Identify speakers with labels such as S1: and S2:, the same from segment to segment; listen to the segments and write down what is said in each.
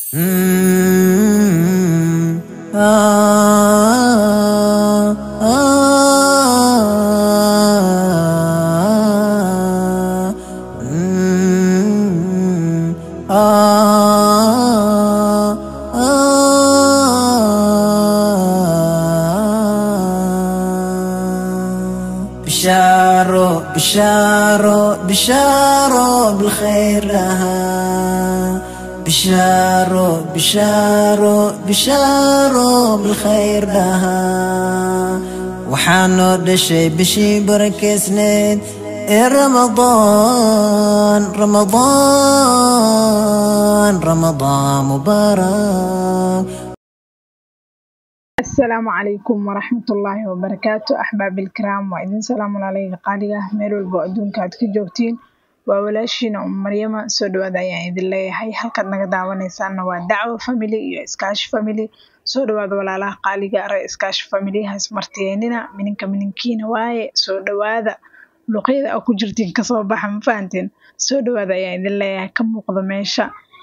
S1: Mm, ah, ah, mm, ah, ah. بشارو بشارو بشارو بالخير لها بشارو بشارو بشارو بالخير لها وحانو دشي بشي بركسنين إيه رمضان رمضان رمضان مبارك
S2: asalaamu calaykum waraxmatullaahi wabarakaatu axbaabilkiraam waa idin salaamun alayga qaaliga meel walbo adduunka aad ka joogtiin waa walaashiina um maryama soo dhawaada ayaan idin leeyahay halkaad naga daawanaysaanna waa dacwo family iyo iskaashi family soo dhawaada walaalaha qaaliga are iskaashi family hasmartiyeenina mininka mininkiina waaye soo dhawaada luqyada a ku jirtiin kasoo baxa ma fahanteen soo dhawaada ayaan idin leeyahay ka muuqda meesha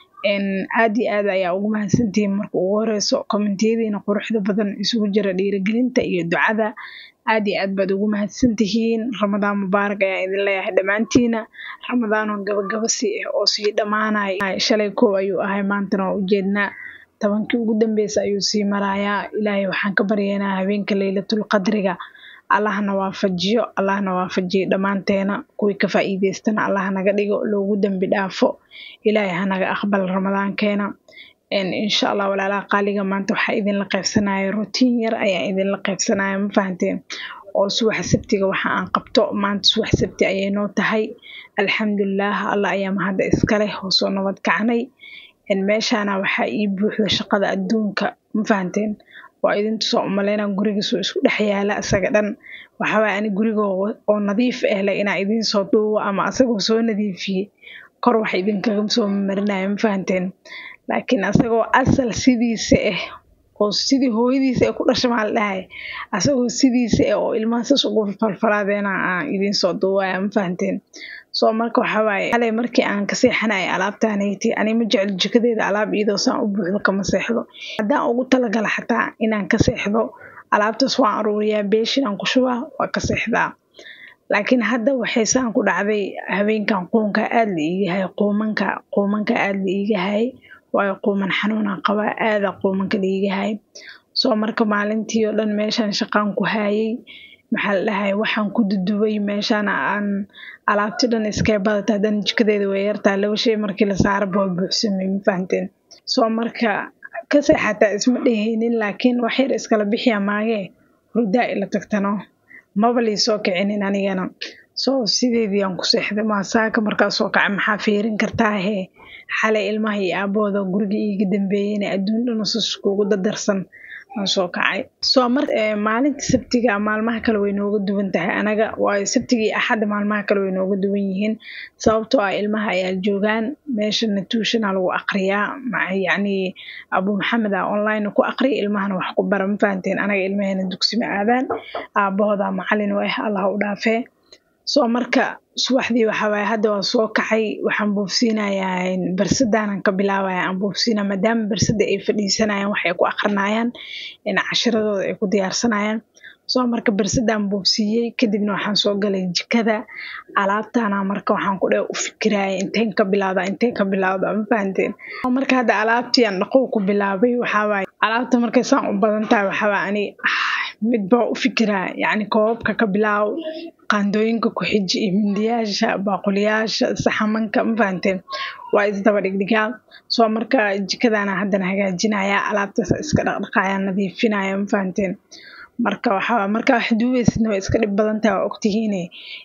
S2: aad iyo aad ayaa ugu mahadsantihiin marka ugu horeyso kommentiyadiina quruxda badan isugu jira dhiirigelinta iyo ducada aad iyo aad baad ugu mahadsantihiin ramadaan mubaarak ayaa idin leeyahay dhammaantiina ramadaanoo gabagaba si ah oo sii dhammaanaya shalay kow ayuu ahay maantana waa ujeednaa tobankii ugu dambeysa ayuu sii marayaa ilaahay waxaan ka baryaynaa habeenka leylatul qadriga allahna waafajiyo allahna waafajiyo dhammaanteena kuwii ka faa'iideystana allah naga dhigo loogu dembi dhaafo ilaahay hanaga aqbal ramadaankeena insha allah walaalaha qaaliga maanta waxaa idinla qaybsanaya rutiin yar ayaa idinla qaybsanaya ma fahanteen oo subax sabtiga waxa aan qabto maanta subax sabti ayay noo tahay alxamdulilah allah ayaa mahadda iskaleh oo soo nabad kacnay meeshaana waxaa ii buuxda shaqada adduunka ma fahanteen waa idintusoo umaleynaa gurigiisoo isku dhex yaala isaga dhan waxawaaye ani gurigoo oo nadiif ah le inaa idinsoo duubo ama asagoo soo nadiifiyey kor wax idinkaga soo marinaya ma fahanteen laakiin asagoo asal sidiisa ah oo sidii hooyadiisa ay ku dhasha maal dhahay asagoo sidiisa ah oo ilmaha sas ugu falfalaadeena aan idinsoo duubaya ma fahanteen soo marka waxawaaye xalay markii aan ka seexanaya alaabtaanayti ani ma jecel jikadeeda alaab iyadoo saan u buuxdo kama seexdo haddaan ugu talagala xataa inaan ka seexdo alaabtaas waan aruuriyaa beeshin aan ku shubaa waa ka seexdaa laakiin hadda waxay saan ku dhacday habeenkan quunka aad la iigahay quumanka quumanka aad la iigahay waayo quuman xanuunaan qabaa aada quumanka la iigahay soo marka maalintii oo dhan meeshaan shaqaan ku haayay maxaa la dhahay waxaan ku dudubay meeshaan aan alaabti dhan iskee badata haddana jikadeeda way yartaa laba shay markii la saaraba waa buuxsamay ma fahanteen soo marka ka seexataa isma dheheynin laakiin wax yar iskala bixiya maagee hurdaa ila tagtano maba lii soo kicinin anigana soo sideedii aan ku seexday maasaaka markaa soo kacay maxaa fiirin kartaa hee xalay ilmaha iyo aabahooda guriga iiga dambeeyeyna adduun dhan usus kuugu dadarsan aan soo kacay soo mar maalinta sabtiga maalmaha kale way nooga duwan tahay anaga waayo sabtiga iyo axadda maalmaha kale way nooga duwan yihiin sababtoo ah ilmaha ayaa joogaan meeshana tuushana lagu aqriyaa yacni abu maxamed a online ku aqriya ilmahana wax ku bara ma fahanteen anaga ilmaheena dugsi ma aadaan aabahooda macalin u ah allah u dhaafee soo marka subaxdii waxawaaye hadda waa soo kacay waxaan buufsiinayaa barsadaanan ka bilaabaya aan buufsiinaa maadaama barsada ay fadhiisanayaan wax ay ku aqrinayaan cashiradooda ay ku diyaarsanayaan soo marka barsadaan buufsiiyey kadibna waxaan soo galay jikada alaabtana marka waxaan ku dhe u fikiraya inteen ka bilaawda inteen ka bilaawda ma fahanteen marka hadda alaabtii aan dhaqow ku bilaabay waxawaaye alaabta markay saan u badan tahay waxawaa ani midbaa u fikiraa yacni koobabka ka bilaaw qaandooyinka ku xiji iyo mindiyaasha baaquliyaasha saxamanka ma fahanteen waa isdaba dhigdhigaa soo marka jikadana haddana hagaajinaya alaabtaas iska dhaqdhaqaya nadiifinaya ma fahanteen marka waxaa markaa wax duubeysidna way iska dhib badan tahay waa ogtihiine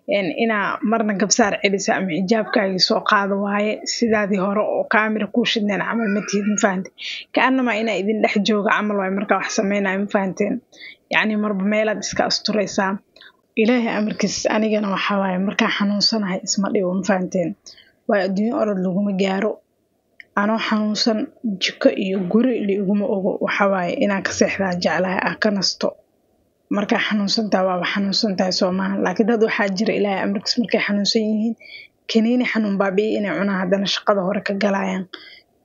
S2: inaa marna gabsaar celiso ama xijaabkaagii soo qaado waaye sidaadii hore oo kaamira kuu shidneen camal ma tihid ma fahanteen ka-anama inaa idin dhex jooga camal waaye markaa wax sameynaya ma fahanteen yacni marba meelaad iska asturaysaa ilaahay amarkiis anigana waxaa waaye markaa xanuunsanahay isma dhibo ma fahanteen waayo adduunyo orod laguma gaaro anoo xanuunsan jiko iyo guri liiguma ogo waxawaaye inaan ka seexdaa jeclahay ah ka nasto markaa xanuunsantaha waaba xanuunsantahay soomaha laakiin dad waxaa jira ilaahay amarkiis markay xanuunsan yihiin kaniini xanuun baabi'i inay cunaan haddana shaqada hore ka galayaan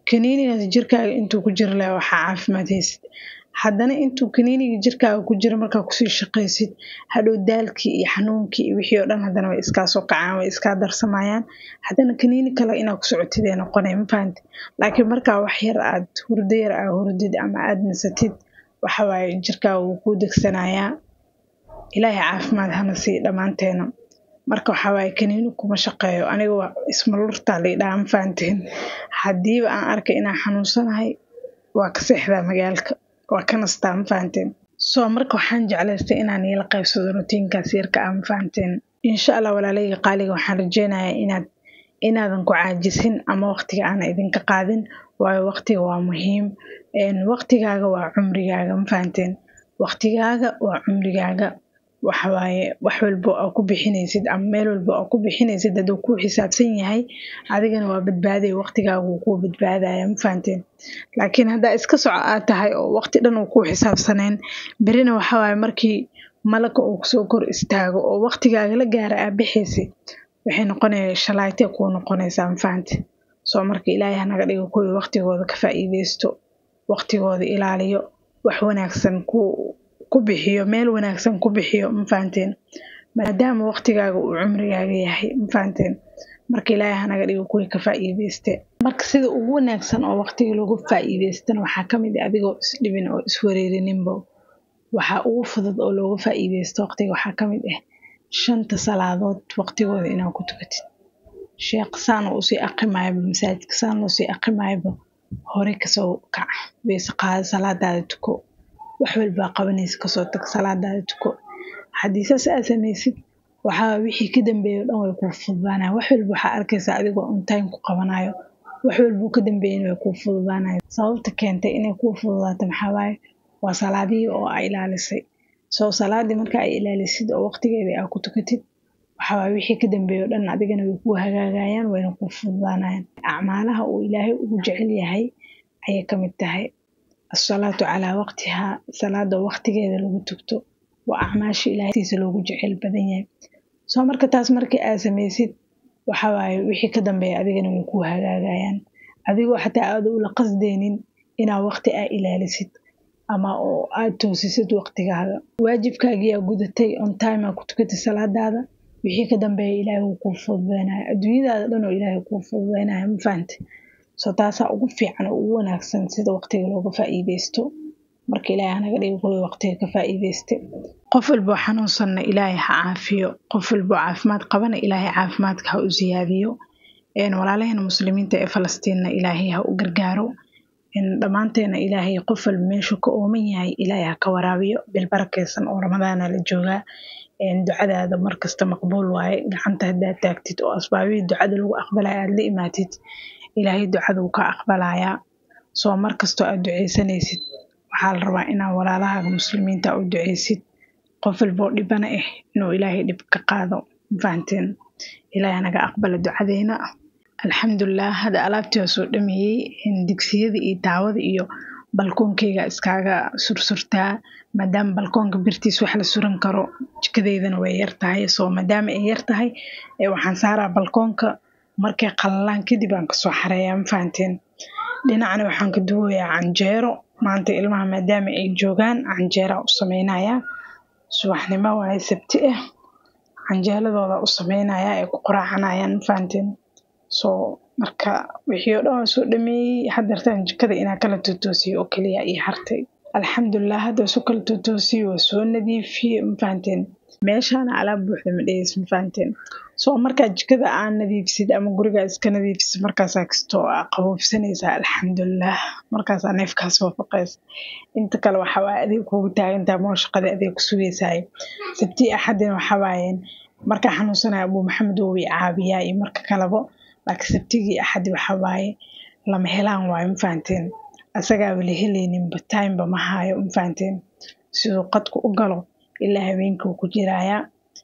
S2: kaniinigaas jirkaaga intuu ku jira leh waxaa caafimaad haysid haddana intuu kaniiniga jirkaaga ku jira markaa kusii shaqaysid hadhow daalkii iyo xanuunkii iyo wixii oo dhan haddana way iskaa soo kacaan way iskaa darsamayaan haddana kaniini kale inaa ku socotid ee noqonay ma fahanti laakiin markaa wax yar aad hurdo yar aa hurdid ama aad nasatid waxa waaye jirkaaga wuu kuu degsanayaa ilaahay caafimaad hana sii dhammaanteena marka waxaa waaye kaniini kuma shaqeeyo aniga waa ismalurtaa laydhaha ma fahanteen haddiiba aan arkay inaan xanuunsanahay waa ka seexdaa magaalka waa ka nastaa ma fahanteen soo marka waxaan jeclaystay inaan iila qaybsado rutiinkaas yarka ah ma fahanteen insha allah walaalayga qaaliga waxaan rajeynayaa inaad inaadan ku caajisin ama waqtiga aana idinka qaadin waayo waqtiga waa muhiim waqtigaaga waa cumrigaaga ma fahanteen waqtigaaga waa cumrigaaga waxawaaye wax walbo aa ku bixinaysid ama meel walbo aa ku bixinaysid hadduu kuu xisaabsan yahay adigana waa badbaaday waqtigaaga wuu kuu badbaadaya ma fahanteen laakiin haddaa iska soco aad tahay oo waqti dhan uu kuu xisaabsaneen berina waxawaaye markii malaka uu kusoo kor istaago oo waqtigaaga la gaara aa bixaysid waxay noqonaya shalaaytee kuu noqonaysaa ma fahante soo marka ilaahay hanaga dhigo kuwii waqtigooda ka faa'iideysto waqtigooda ilaaliyo wax wanaagsan ku ku bixiyo meel wanaagsan ku bixiyo ma fahanteen maadaama waqtigaaga uu cumrigaaga yahay ma fahanteen marka ilaahay hanaga dhigo kuwii ka faa'iideyste marka sida ugu wanaagsan oo waqtiga lagu faa'iideystana waxaa ka mid ah adigoo isdhibin oo iswareerininbo waxaa ugu fudud oo looga faa'iideysto waqtiga waxaa ka mid ah shanta salaadood waqtigooda inaad ku tukatid sheekh saan oo usii aqimayaba masaajidka saan loo sii aqimayaba hore kasoo kac weyse qaado salaadaada tuko wax walbaa qabanaysa kasoo tag salaadaada tuko haddii saas aad samaysid waxaa wixii ka dambeeya o dhan way kuu fududaanaya wax walba waxaa arkaysaa adigoo on time ku qabanayo wax walbuu ka dambeeyana way kuu fududaanaya sababta keentay inay kuu fududaato maxaa waaye waa salaadihii oo aa ilaalisay soo salaadii marka ay ilaalisid oo waqtigeeda aa ku tukatid waxawaaye wixii ka dambeeya o dhan adigana way kuu hagaagayaan wayna kuu fududaanayaan acmaalaha uu ilaahay ugu jecel yahay ayay ka mid tahay asalaatu calaa waqtihaa salaada waqtigeeda lagu tugto waa acmaasha ilaahtiisa loogu jecel badan yahay soo marka taas markii aad samaysid waxawaaye wixii ka dambeeya adigana way kuu hagaagayaan adigoo xataa aada ula qasdeynin inaa waqti aa ilaalisid ama oo aad toosisid waqtigaaga waajibkaagiyaa gudatay on time aa ku tukatay salaadaada wixii ka dambeeya ilaahay wuu kuu fududeynaya adduunyadaada dhan oo ilaahay kuu fududeynaya ma fahante soo taasaa ugu fiican oo ugu wanaagsan sida waqtiga looga faa'iideysto marka ilaahay hanaga dhigo kuwii waqtiga ka faa'iideysta qof walboo xanuunsanna ilaahay ha caafiyo qof walboo caafimaad qabana ilaahay caafimaadka ha u siyaadiyo walaalaheena muslimiinta ee falastiinna ilaahay ha u gargaaro dhammaanteena ilaahay qof walba meeshuu ka ooman yahay ilaahay ha ka waraabiyo bilbarakeysan oo ramadaana la joogaa ducadaada markasta maqbuul waaye gacanta haddaad taagtid oo asbaabihii ducada lagu aqbalaya aad la imaatid ilaahay ducaduu ka aqbalayaa soo markastoo aad duceysanaysid waxaa la rabaa inaa walaalahaaga muslimiinta u duceysid qof walboo dhibana ah inuu ilaahay dhib ka qaado mafahanteen ilaahay naga aqbala ducadeena alxamdulilah hadda alaabtii waa soo dhameeyey digsiyada iyo daawada iyo balkoonkeyga iskaaga sursurtaa maadaama balkoonka birtiis wax la suran karo jikadeydana way yar tahay soo maadaama ay yar tahay waxaan saaraa balkoonka markay qalalaan kadib aan kasoo xareeyaa ma fahanteen dhinacna waxaan ka duwayaa canjeero maanta ilmaha maadaama ay joogaan canjeeraa u sameynayaa subaxnimo waaye sabti ah canjeeladooda u sameynayaa ay ku qoraacanayaan ma fahanteen soo marka wixii oo dhan waa soo dhameeyey hadeertaan jikada inaa kala tootoosiyo oo keliya iyo hartay alxamdulilah hadda su kala tootoosiyo waa soo nadiifiye ma fahanteen meeshaana alaab buuxda ma dhegeys ma fahanteen soo markaa jikada aa nadiifsid ama gurigaa iska nadiifisid markaasaa kastoo aa qaboofsanaysaa alxamdulilah markaasaa neefkaas waafaqaysa inta kale waxaa waaye adeeg kugu taagantaa moo shaqada adeeg ku sugaysaay sabtii axadina waxaa waayeen markaa xanuunsanaya abuu maxamed wuu i caabiyaa iyo marka kalebo laakiin sabtigii axadi waxaa waaye lama helaan waayo ma fahanteen asagaaba la helayninba timeba ma haayo ma fahanteen siduu qadku u galo ilaa habeenkii uu ku jiraayaa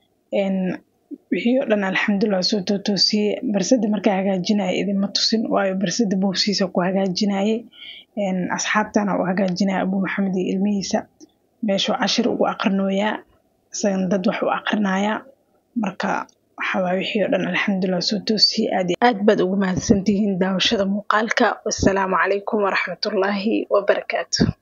S2: wixii oo dhan alxamdulilah soo tootoosiyey barsada markaa hagaajinaya idinma tusin waayo barsada boobsiisa ku hagaajinaye asxaabtana u hagaajinaya abuu maxamed iyo ilmihiisa meeshuu cashir ugu aqrinooyaa isagana dad wax u aqrinayaa marka waxawaa wixii oo dhan alxamdulilah soo toosiyey aad aad baad ugu mahadsantihiin daawashada muuqaalka wassalaamu calaykum waraxmatullaahi wabarakaatu